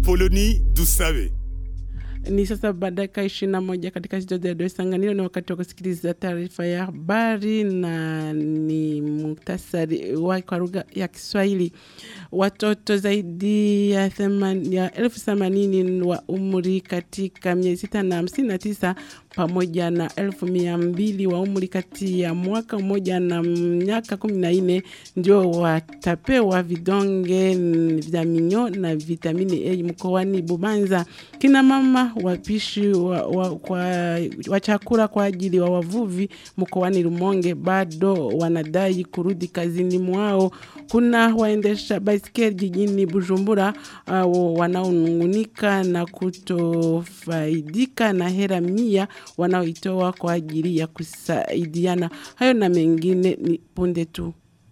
Apoloni Dusabe. Ni sasa dakika ishirini na moja katika studio ya Dar es Salaam. Ni wakati wa kusikiliza taarifa ya habari na ni muhtasari wa kwa lugha ya Kiswahili. Watoto zaidi ya, theman, ya elfu themanini wa umri katika miezi sita na hamsini na tisa pamoja na elfu mia mbili wa umri kati ya mwaka mmoja na miaka kumi na nne ndio watapewa vidonge vya minyo na vitamini A mkoani Bubanza. Kina mama wapishi wa, wa, kwa, wa chakula kwa ajili wa wavuvi mkoani Rumonge bado wanadai kurudi kazini mwao. Kuna waendesha baiskeli jijini Bujumbura uh, wanaonungunika na kutofaidika na hera mia wanaoitoa kwa ajili ya kusaidiana. Hayo na mengine ni punde tu.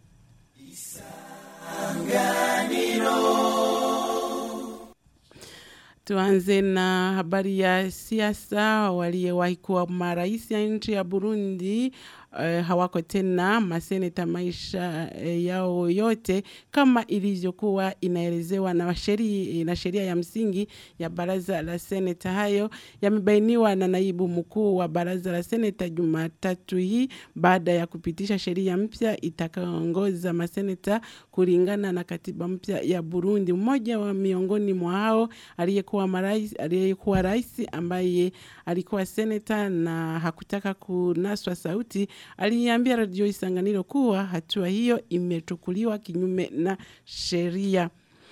Tuanze na habari ya siasa. Waliyewahi kuwa marais ya nchi ya Burundi uh, hawako tena maseneta maisha uh, yao yote kama ilivyokuwa inaelezewa na sheria na sheria ya msingi ya baraza la seneta. Hayo yamebainiwa na naibu mkuu wa baraza la seneta Jumatatu hii baada ya kupitisha sheria mpya itakayoongoza maseneta kulingana na katiba mpya ya Burundi. Mmoja wa miongoni mwa hao aliyekuwa marais aliyekuwa rais ambaye alikuwa seneta na hakutaka kunaswa sauti aliambia Radio Isanganiro kuwa hatua hiyo imechukuliwa kinyume na sheria.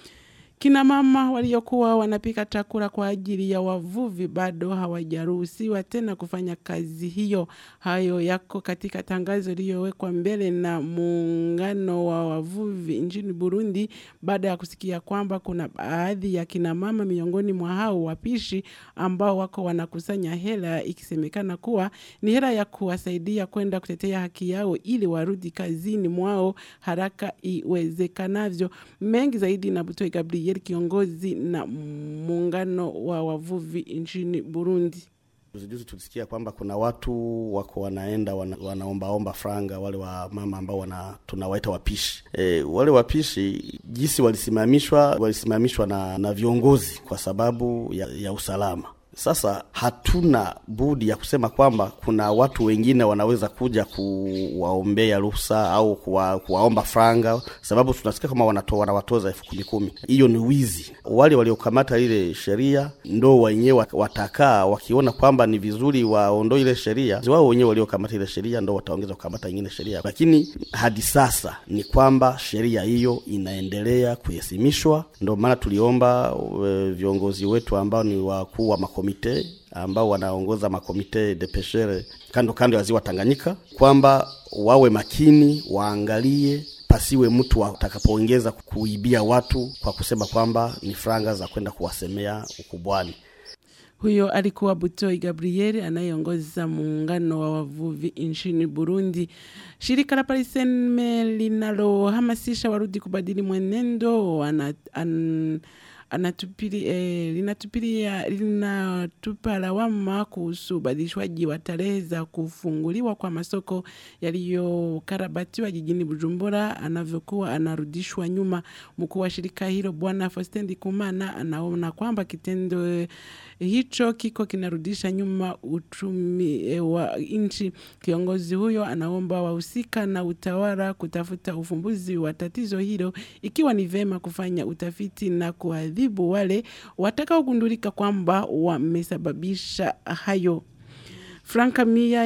Kina mama waliokuwa wanapika chakula kwa ajili ya wavuvi bado hawajaruhusiwa tena kufanya kazi hiyo. Hayo yako katika tangazo lililowekwa mbele na muungano wa wavuvi nchini Burundi baada ya kusikia kwamba kuna baadhi ya kina mama miongoni mwa hao wapishi ambao wako wanakusanya hela ikisemekana kuwa ni hela ya kuwasaidia kwenda kutetea haki yao ili warudi kazini mwao haraka iwezekanavyo. Mengi zaidi na Butoi Gabriel kiongozi na muungano wa wavuvi nchini Burundi. Juzi tulisikia kwamba kuna watu wako wanaenda wana, wanaombaomba franga wale wa mama ambao wana tunawaita wapishi e, wale wapishi jinsi walisimamishwa walisimamishwa na, na viongozi kwa sababu ya, ya usalama. Sasa hatuna budi ya kusema kwamba kuna watu wengine wanaweza kuja kuwaombea ruhusa au kuwa, kuwaomba franga, sababu tunasikia kama wanato, wanawatoza elfu kumi kumi. Hiyo ni wizi. Wale waliokamata ile sheria ndo wenyewe watakaa wakiona kwamba ni vizuri waondoe ile sheria, wao wenyewe waliokamata ile sheria ndo wataongeza kukamata ingine sheria, lakini hadi sasa ni kwamba sheria hiyo inaendelea kuhesimishwa. Ndo maana tuliomba e, viongozi wetu ambao ni wakuu wa makomite ambao wanaongoza makomite de peshere kando kando ya ziwa Tanganyika kwamba wawe makini, waangalie pasiwe mtu atakapoongeza kuibia watu kwa kusema kwamba ni franga za kwenda kuwasemea ukubwani. Huyo alikuwa Butoi Gabriel anayeongoza muungano wa wavuvi nchini Burundi. Shirika la Pariseme linalohamasisha warudi kubadili mwenendo wana, an, anatupili, eh, linatupilia linatupa lawama kuhusu ubadilishwaji wa tarehe za kufunguliwa kwa masoko yaliyokarabatiwa jijini Bujumbura anavyokuwa anarudishwa nyuma. Mkuu wa shirika hilo Bwana Faustin Ndikumana anaona kwamba kitendo hicho kiko kinarudisha nyuma uchumi e, wa nchi. Kiongozi huyo anaomba wahusika na utawala kutafuta ufumbuzi wa tatizo hilo, ikiwa ni vema kufanya utafiti na kuadhibu wale watakaogundulika kwamba wamesababisha hayo. Franka mia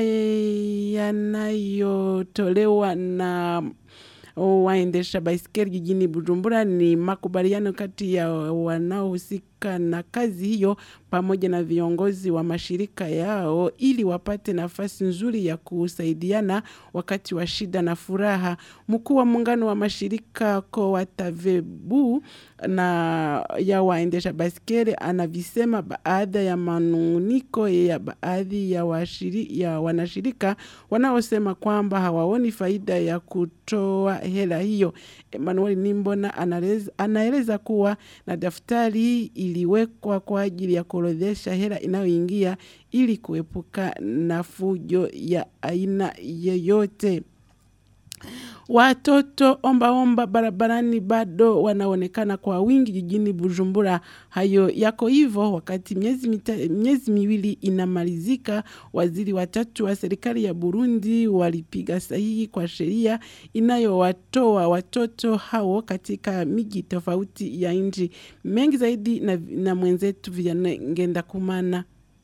yanayotolewa na waendesha baiskeli jijini Bujumbura ni makubaliano kati ya wanaohusika na kazi hiyo pamoja na viongozi wa mashirika yao ili wapate nafasi nzuri ya kusaidiana wakati wa shida na furaha. Mkuu wa muungano wa mashirika Coatavebu na ya waendesha baiskeli anavisema baada ya manunguniko ya baadhi ya, washiri, ya wanashirika wanaosema kwamba hawaoni faida ya kutoa hela hiyo. Emmanuel Nimbona anaeleza, anaeleza kuwa na daftari iliwekwa kwa ajili ya kuorodhesha hela inayoingia ili kuepuka na fujo ya aina yoyote. Watoto omba omba barabarani bado wanaonekana kwa wingi jijini Bujumbura. Hayo yako hivyo wakati miezi, mita, miezi miwili inamalizika, waziri watatu wa serikali ya Burundi walipiga sahihi kwa sheria inayowatoa watoto hao katika miji tofauti ya nchi. Mengi zaidi na, na mwenzetu Vianney Ngenda Kumana.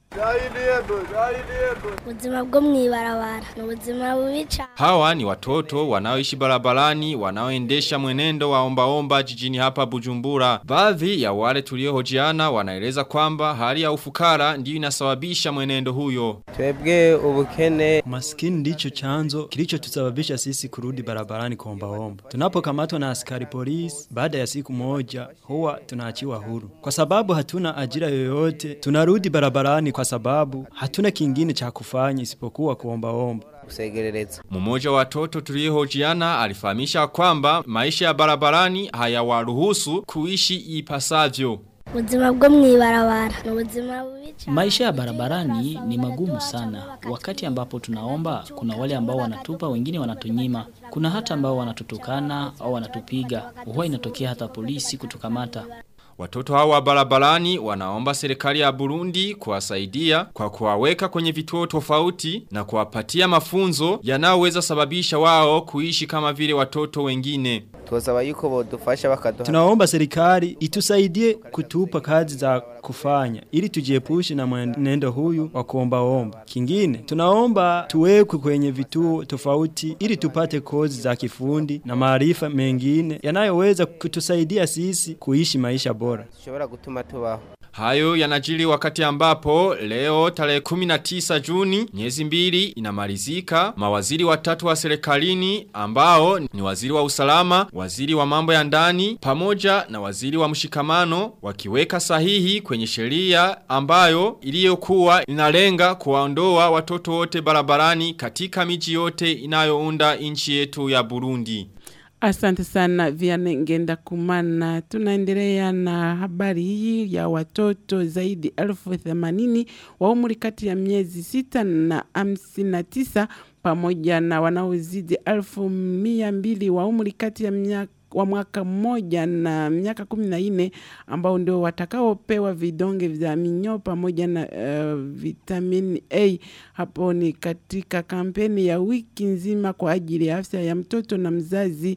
ubuzima bwo mw'ibarabara ni ubuzima bubi cyane Hawa ni watoto wanaoishi barabarani wanaoendesha mwenendo wa ombaomba jijini hapa Bujumbura. Baadhi ya wale tuliohojiana wanaeleza kwamba hali ya ufukara ndiyo inasababisha mwenendo huyo. Twebwe ubukene Maskini ndicho chanzo kilichotusababisha sisi kurudi barabarani kuombaomba. Tunapokamatwa na askari polisi, baada ya siku moja huwa tunaachiwa huru. Kwa sababu hatuna ajira yoyote, tunarudi barabarani kwa sababu hatuna kingine cha kufanya isipokuwa kuombaomba. kusegerereza Mmoja wa watoto tuliohojiana alifahamisha kwamba maisha ya barabarani hayawaruhusu kuishi ipasavyo. ubuzima bwo mw'ibarabara ni ubuzima bubi cyane Maisha ya barabarani ni magumu sana. Wakati ambapo tunaomba, kuna wale ambao wanatupa, wengine wanatunyima. Kuna hata ambao wanatutukana au wanatupiga. Huwa inatokea hata polisi kutukamata. Watoto hawa barabarani wanaomba serikali ya Burundi kuwasaidia kwa kuwaweka kwenye vituo tofauti na kuwapatia mafunzo yanayoweza sababisha wao kuishi kama vile watoto wengine. twosaba yuko bodufasha bakaduha Tunaomba serikali itusaidie kutupa kazi za kufanya ili tujiepushe na mwenendo huyu wa kuombaomba. Kingine, tunaomba tuwekwe kwenye vituo tofauti ili tupate kozi za kifundi na maarifa mengine yanayoweza kutusaidia sisi kuishi maisha bora. dushobora gutuma tubaho Hayo yanajili wakati ambapo leo tarehe 19 Juni miezi mbili inamalizika mawaziri watatu wa serikalini ambao ni waziri wa usalama, waziri wa mambo ya ndani pamoja na waziri wa mshikamano wakiweka sahihi kwenye sheria ambayo iliyokuwa inalenga kuwaondoa watoto wote barabarani katika miji yote inayounda nchi yetu ya Burundi. Asante sana Vianney Ngenda Kumana. Tunaendelea na habari hii ya watoto zaidi elfu themanini wa umri kati ya miezi sita na hamsini na tisa pamoja na wanaozidi elfu mia mbili wa umri kati ya miaka wa mwaka mmoja na miaka kumi na nne ambao ndio watakaopewa vidonge vya minyoo pamoja na uh, vitamini A. Hapo ni katika kampeni ya wiki nzima kwa ajili ya afya ya mtoto na mzazi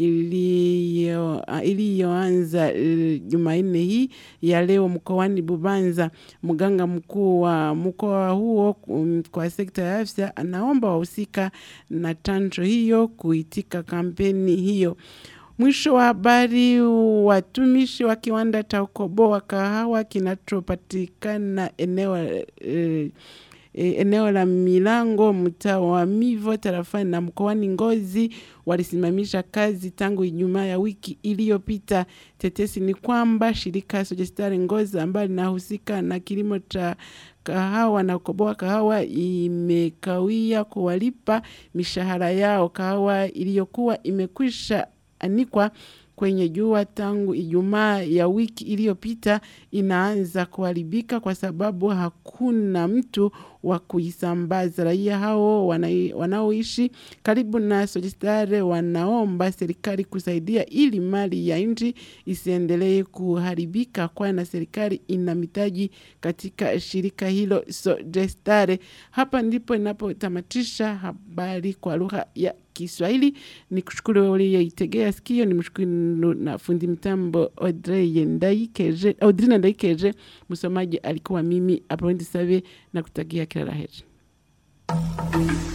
iliyo- uh, iliyoanza uh, Jumanne hii ya leo mkoani Bubanza. Mganga mkuu wa mkoa huo um, kwa sekta ya afya anaomba wahusika na chanjo hiyo kuitika kampeni hiyo. Mwisho wa habari, watumishi wa kiwanda cha ukoboa kahawa kinachopatikana eneo eh, eh, eneo la Milango mtaa wa Mivo tarafani na mkoani Ngozi walisimamisha kazi tangu Ijumaa ya wiki iliyopita. Tetesi ni kwamba shirika Sojestari Ngozi ambayo linahusika na kilimo cha kahawa na kukoboa kahawa imekawia kuwalipa mishahara yao. Kahawa iliyokuwa imekwisha anikwa kwenye jua tangu Ijumaa ya wiki iliyopita inaanza kuharibika kwa sababu hakuna mtu wa kuisambaza. Raia hao wanai- wanaoishi karibu na Sojistare wanaomba serikali kusaidia ili mali ya nchi isiendelee kuharibika, kwani na serikali ina mitaji katika shirika hilo Sojistare. Hapa ndipo inapotamatisha habari kwa lugha ya Kiswahili. Ni kushukuru wewe uliyeitegea sikio, ni mshukuru na fundi mtambo Audrey Ndaikeje, Audrina Ndaikeje. Msomaji alikuwa mimi Apondi Save na kutakia kila la heri.